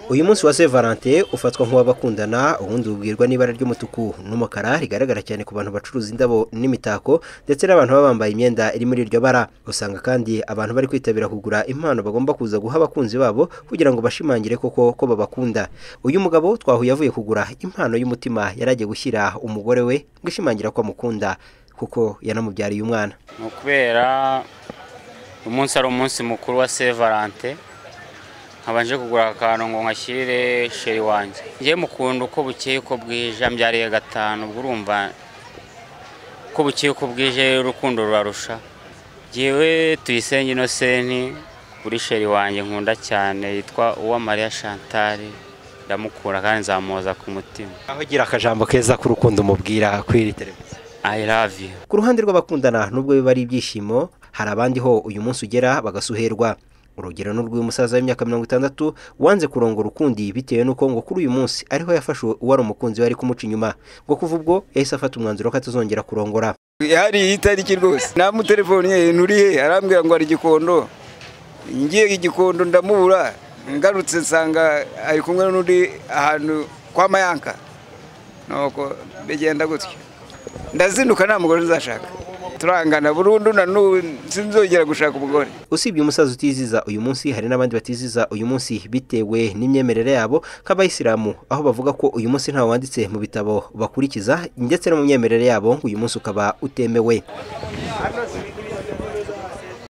uyu munsi wa Saint Valentin ufatwa nk'uw'abakundana ubundi ubwirwa n'ibara ry'umutuku n'umukara rigaragara cyane ku bantu bacuruza indabo n'imitako ndetse n'abantu baba bambaye imyenda iri muri iryo bara usanga kandi abantu bari kwitabira kugura impano bagomba kuza guha abakunzi babo kugira ngo bashimangire koko ko babakunda uyu mugabo twahuye avuye kugura impano y'umutima yari agiye gushyira umugore we ngo ishimangira ko amukunda kuko yanamubyariye umwana ni ukubera umunsi ari umunsi mukuru wa Saint Valentin nkabanje kugura akantu ngo nkashyire sheri wanjye njyewe mukunda uko bukeye uko bwije ambyariye gatanu ubwo urumva uko bukeye uko bwije urukundo rurarusha ngewe tuyisenge inosenti kuri sheri wanjye nkunda cyane yitwa uwamariya chantal ndamukura kandi nzamuhoza ku mutima aho ugira akajambo keza k'urukundo umubwira kuri iri televiziyo I love you ku ruhande rw'abakundana nubwo biba ari ibyishimo hari abandi ho uyu munsi ugera bagasuherwa urugero ni urw'uyu musaza w'imyaka mirongo itandatu wanze kurongora ukundi bitewe n'uko ngo kuri uyu munsi ariho yafashe uwari umukunzi we ari kumuca inyuma ngo kuva ubwo yahise afata umwanzuro ko atazongera kurongora hari itariki rwose namutelefoniye nturiye arambwira ngo hari igikondo ngiye igikondo ndamubura ngarutse nsanga ari kumwe n'undi ahantu kwa mayanka nuko bigenda gutyo ndazinduka nta mugore nzashaka turangana burundu na n'ubu sinzongera gushaka umugore usibye umusaza utiziza uyu munsi hari n'abandi batiziza uyu munsi bitewe n'imyemerere yabo nk'abayisilamu aho bavuga ko uyu munsi ntawe wanditse mu bitabo bakurikiza ndetse no mu myemerere yabo ngo uyu munsi ukaba utemewe